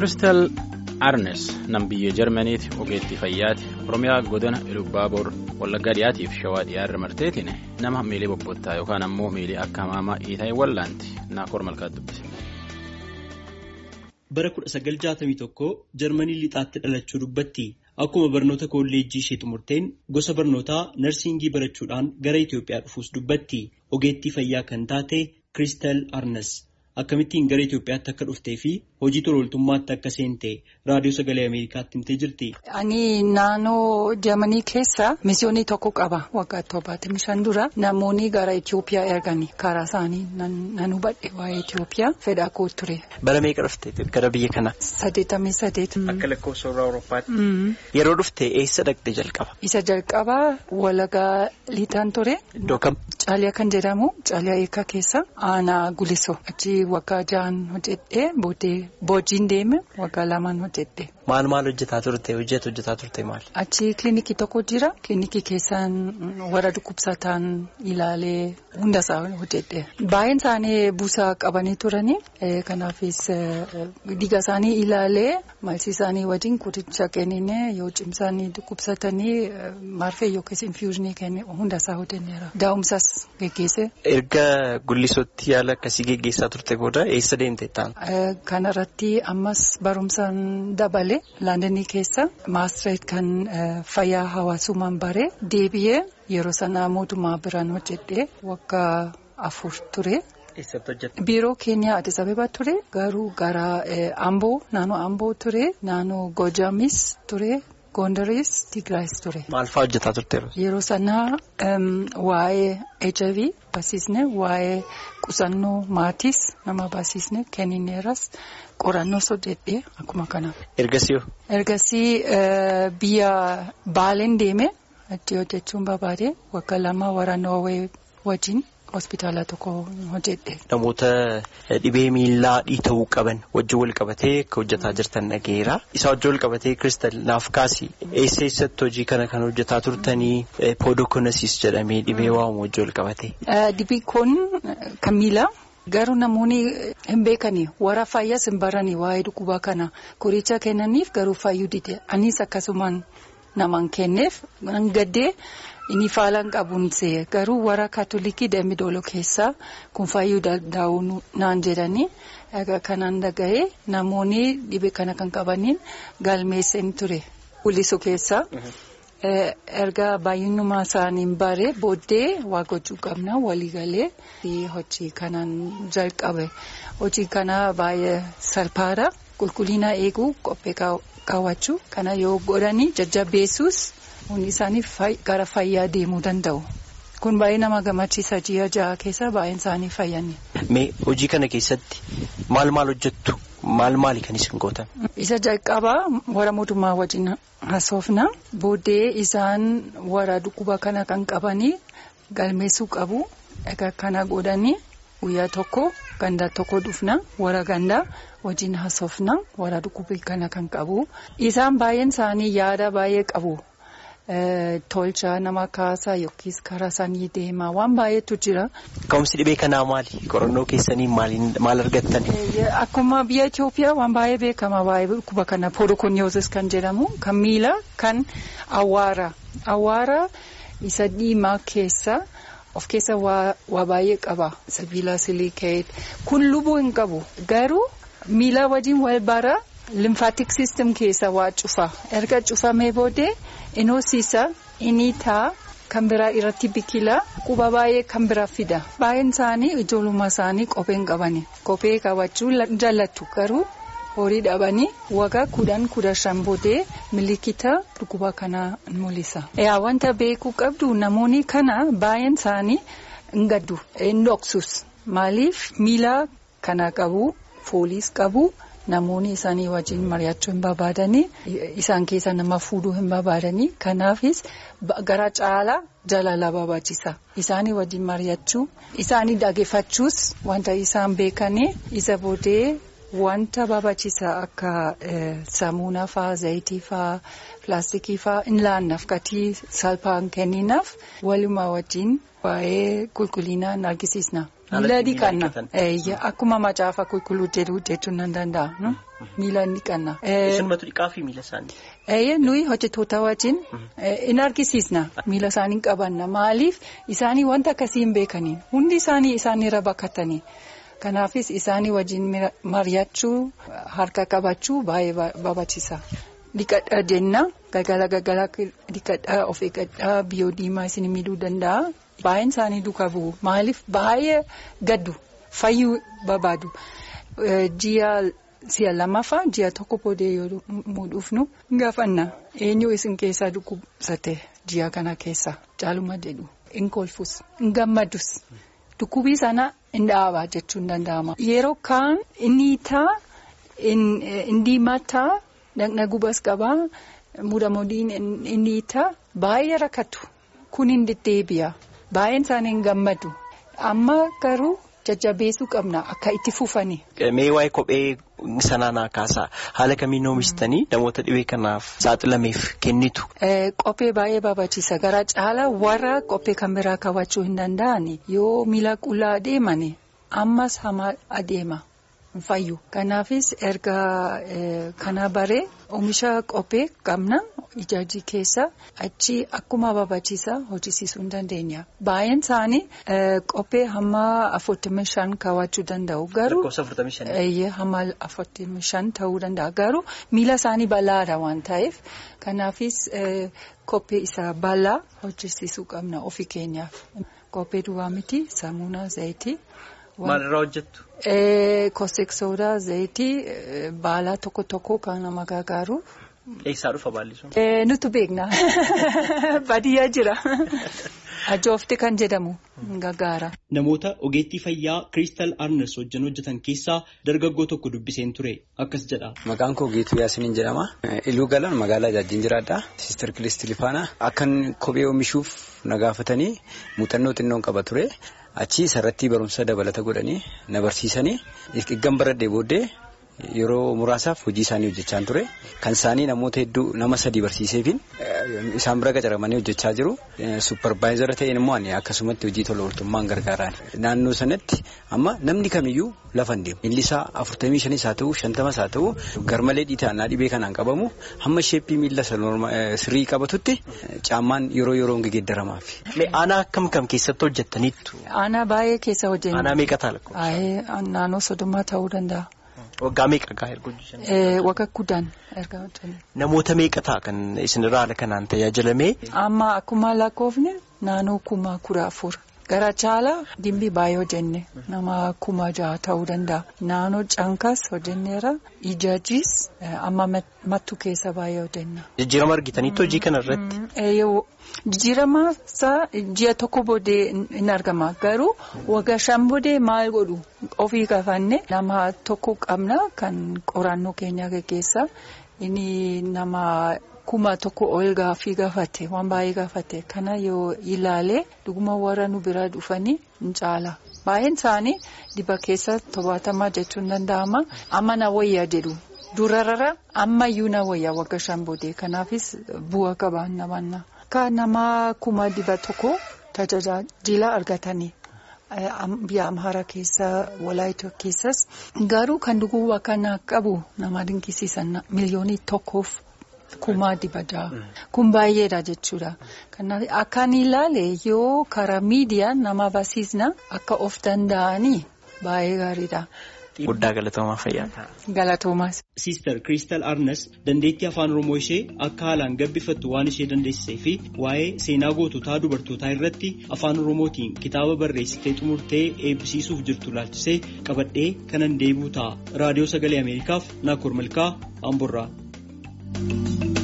kiristal arnes nam biyya jarmaniiti ogeettii fayyaati oromiyaa godina ilubaaboor wallaggaa dhiyaatiif shawaa dhiyaarra marteetiin nama miilii bobbottaa yookaan ammoo miilii akka hamaamaa iitaayi wallaanti naakoor malkaat dubbise. bara 1961 jarmanii lixaatti dhalachuu dubbatti akkuma barnoota kolleejjii ishee xumurteen gosa barnootaa narsiingii barachuudhaan gara Itoophiyaa dhufuus dubbatti ogeettii fayyaa kan taate kiristal arnes. Akkamittiin gara Itoophiyaatti akka dhuftee fi hojii tolooltummaatti akka seente raadiyoo sagalee Ameerikaatti himtee jirti. Ani naannoo Jarmanii keessa misiyoonii tokko qaba waggaa torbaatamii shan dura namoonni gara Itoophiyaa erganii karaa isaanii nan hubadhe waa'ee Itoophiyaa fedhaa koo ture. Bara meeqa dhufte gara biyya kana? Saddeetamii saddeet. Akka lakkoofsa warra Awuroopaatti. Yeroo dhufte eessa dhaqxe jalqaba? Isa jalqaba walagaa liixaan ture. Iddoo kam? Caaliyaa kan jedhamu Caaliyaa eekaa keessa aanaa guliso achi waggaa ja'an hojjedhee booddee boojiin deeme waggaa lamaan hojjedhe. Maal maal hojjetaa turte hojjetu hojjetaa turte maal? Achi kilinikii tokko jira kilinikii keessaan warra dhukkubsataan ilaalee hundasaa hojjedhe. Baay'een isaanii buusaa qabanii turanii kanaafis dhiiga isaanii ilaalee maalsi isaanii wajjin qoricha kennine yoo cimsanii dhukkubsatanii marfee yookiis infuuzinii kenne hundasaa hojjenneera. Daa'umsas geggeesse. Erga gullisootti yaala akkasii geggeessaa turte booda eessa deemte ta'an? Kanarratti ammas barumsaan dabale laandanii keessa maastireet kan fayyaa hawaasummaan bare deebi'ee yeroo sanaa mootummaa biraan hojjedhee waggaa afur ture. Biiroo keenya Addis Ababa ture garuu gara Amboo naannoo Amboo ture naannoo Gojamis ture. Gondaris Tigraayis ture. Maal fa'aa hojjetaa turte? Yeroo sanaa waa'ee HIV barsiisne waa'ee qusannoo maatis nama barsiisne kennineeras qorannoos hojjedhee akkuma kana. Ergasii Ergasii biyya Baaleen deeme achi hojjechuun barbaade waggaa lama warra Noorwee wajjin. hospitaala tokko hojjedhe. Namoota dhibee miillaa dhiita'uu qaban wajjin wal qabatee akka hojjetaa jirtan dhageera. Isa wajjin wal qabatee kiristal naaf kaasi eessa eessatti hojii kana kan hojjetaa turtanii poodokonasis jedhamee dhibee waamu wajjin wal qabatee. Dhibeen kun kan miilaa. Garuu namoonni hin beekani warra fayyaas hin barani waa'ee dhukkuba kana qoricha kennaniif garuu fayyuu dide anis akkasumaan namaan kenneef gaddee. Inni faalaan qabuun see garuu warra kaatolikii dambi dooloo keessaa kun fayyuu danda'u naan jedhanii kanaan dhaga'ee namoonni dhibee kana kan qabaniin galmeessan ture. Guliso keessaa erga baay'inuma isaaniin bare booddee waa gochuu qabna waliigalee hojii kanaan jalqabe. Hojii kana baay'ee salphaadha. Qulqullina eeguu qophee kaawwachuu kana yoo godhanii jajjabeessuus. Hundi isaanii gara fayyaa deemuu danda'u. Kun baay'ee nama gammachiisa ji'a ja'a keessa baay'een isaanii fayyanne. Mee hojii kana keessatti maal maal hojjettu? Maal maali kan isin gootan? Isa jalqabaa warra mootummaa wajjin haasofna. Booddee isaan warra dhukkuba kana kan qabanii galmeessuu qabu. Egaa kana godhanii guyyaa tokko ganda tokko dhufna warra gandaa wajjin haasofna warra dhukkuba kana kan qabu. Isaan baay'een isaanii yaada baay'ee qabu. Tolcha nama kaasaa yookiis karaa isaanii deemaa waan baay'eetu jira. Ka'umsi dhibee kanaa maali? Qorannoo keessanii maal argattan? Akkuma biyya Itoophiyaa waan baay'ee beekama waa'ee dhukkuba kana poodokoniyoozis kan jedhamu kan miila kan awwaara. Awwaara isa diimaa keessa of keessa waa baay'ee qaba. Sibiila silikeet kun lubuu hin qabu garuu miila wajjin wal bara. Limfaatik siistem keessa waa cufa erga cufamee booddee inni hoosiisa inni taa kan biraa irratti biqila quba baay'ee kan biraa fida baay'een isaanii ijoollummaa isaanii kophee hin qabani kophee kaawwachuu jaallatu garuu horii dhabanii waggaa kudhan kudha shan booddee miliikita dhukkuba kanaa mul'isa. Yaa wanta beekuu qabdu namoonni kana baay'een isaanii hin gaddu hin dhoksus maaliif miila kana qabu fooliis qabu. Namoonni isaanii wajjin mari'achuu hin barbaadanii isaan keessa nama fuudhuu hin barbaadanii kanaafis gara caalaa jaalala barbaachisa. Isaanii wajjin mari'achuu isaanii dhaggeeffachuus wanta isaan beekanii isa booddee wanta barbaachisa akka saamunaa fa'aa zayitii fa'aa pilaastikii fa'aa hin laannaaf gatii salphaan kenninaaf walumaa wajjin waa'ee qulqullinaan argisiisna. Miila dhiqanna. Akkuma macaafa qulqulluu jedhu jechuun nan danda'a. Miila dhiqanna. Isinumatu dhiqaa fi miila isaanii? Nuyi hojjettoota wajjin in argisiisna miila isaanii qabanna maaliif isaanii wanta akkasii hin beekaniin hundi isaanii isaanirra bakkatanii kanaafis isaanii wajjin mari'achuu harka qabachuu baay'ee barbaachisa. Dhiqadhaa jenna galgala galgala dhiqadhaa of eeggadhaa biyyoo diimaa isin miidhuu danda'a baay'een isaanii duukaa bu'u maaliif baay'ee gaddu fayyuu barbaadu ji'a. Si'a lamaffaa ji'a tokko boodee yoo muudhuufnu gaafanna eenyu isin keessaa dhukkubsate ji'a kana keessa caaluma jedhu hin kolfus hin gammadus dhukkubii sana hin dhaabaa jechuun danda'ama. Yeroo kaan inni taa hin diimataa dhaqna gubas qabaa muudamodiin inni taa baay'ee rakkatu kun hin deddeebi'a baay'een isaanii hin gammadu amma garuu. jajjabeessuu qabna akka itti fufani. Mee waa'ee kophee sanaa naa kaasaa haala kamiin oomishitanii namoota dhibee kanaaf saaxilameef kennitu. Qophee baay'ee barbaachisa gara caalaa warra qophee kan biraa kaawwachuu hin danda'an yoo miila qullaa adeeman ammas hamaa adeema hin fayyu. Kanaafis erga kana baree oomisha qophee qabna ijaajii keessa achi akkuma barbaachisa hojjisiisuu hin dandeenya. Baay'een isaanii qophee hamma afurtamii shan kaawwachuu danda'u. Garuu hamma afurtamii shan ta'uu danda'a. Garuu miila isaanii bal'aadha waan ta'eef kanaafis qophee isa bal'aa hojjisiisuu qabna ofii keenyaaf. Qophee duwwaa miti saamunaa zayitii. Maalirraa hojjettu? Kosek soodaa zayitii baalaa tokko tokko kan nama gargaaru. Eessaa dhufa baalli sun? Nutu beekna. Baadiyyaa jira. Ajoofte kan jedhamu gargaara. Namoota ogeettii fayyaa Kiristaal Arnes wajjin hojjetan keessaa dargaggoo tokko dubbiseen ture. Akkas jedha. Maqaan koo Geetuu Yaasiniin jedhama. Iluu galaan magaalaa Jaajin jiraadha. Siistar Kilistii Lifaanaa. Akkan kophee oomishuuf na gaafatanii muuxannoo xinnoon qaba ture. Achi isarratti barumsa dabalata godhanii na barsiisanii eeggan baradhee booddee yeroo muraasaaf hojii isaanii hojjechaa ture. Kan isaanii namoota hedduu nama sadii barsiiseefin isaan bira qacaramanii hojjechaa jiru. Supparvaayizara ta'een immoo akkasumatti hojii tola ooltummaan gargaaraan. Naannoo sanatti amma namni kamiyyuu lafa hin deemu. Miilli isaa afurtamii shanis haa ta'u shantamas haa ta'u garmalee dhiitaannaa dhibee kanaan qabamu hamma sheeppii miilla sirrii qabatutti caammaan yeroo yeroon geeddaramaaf. Aanaa akkam kam keessatti hojjettaniittu? Aanaa baay'ee keessa hojjenna. Aanaa meeqa ta'a lakkoofsa? Naannoo soddomaa ta'uu danda'a. Waggaa meeqa gaa erga hojjetan? Waggaa kudhan erga hojjetan. Namoota meeqa ta'a kan isinirraa haala kanaan tajaajilamee? Amma akkuma lakkoofne naannoo kuma kudha afur. Gara caalaa dimbii baay'ee hojjenne nama kuma jaha ta'uu danda'a. Naannoo cankas hojjenneera ijaajis amma mattu keessa baay'ee hojjenna. Jijjiirama argitaniitu hojii kana irratti? Jijjiirama isaa ji'a tokko boodee hin argama garuu waggaa shan boodee maal godhu ofii gaafanne nama tokko qabna kan qorannoo keenya gaggeessa inni nama. Kuma tokko ol gaafii gaafate waan baay'ee gaafate kana yoo ilaale dhuguma warra nu bira dhufanii hin caala baay'een isaanii diba keessa tobaatamaa jechuun danda'ama amma na wayyaa jedhu durarra ammayyuu na wayyaa wagga shan boodee kanaafis bu'a qabaan namanna. Akka nama kuma diba tokko tajaajila argatanii. Biyya Amhaaraa keessa Walaayitoo keessas garuu kan dhuguu kana qabu nama dinqisiisan miliyoonii tokkoof. Kumaa diba jaha. Kun baay'eedha jechuudha. Kanaaf akkaan ilaale yoo karaa miidiyaa nama barsiisna akka of danda'anii baay'ee gaariidha. Guddaa galatoomaa fayyaa. Galatoomaas. Siistar Kiristaal Arnes dandeettii afaan Oromoo ishee akka haalaan gabbifattu waan ishee dandeessisee fi waa'ee seenaa goototaa dubartootaa irratti afaan Oromootiin kitaaba barreessitee xumurtee eebbisiisuuf jirtu laalchisee qabadhee kanan deebi'u ta'a. Raadiyoo Sagalee Ameerikaaf Naakkor Malkaa Amborraa.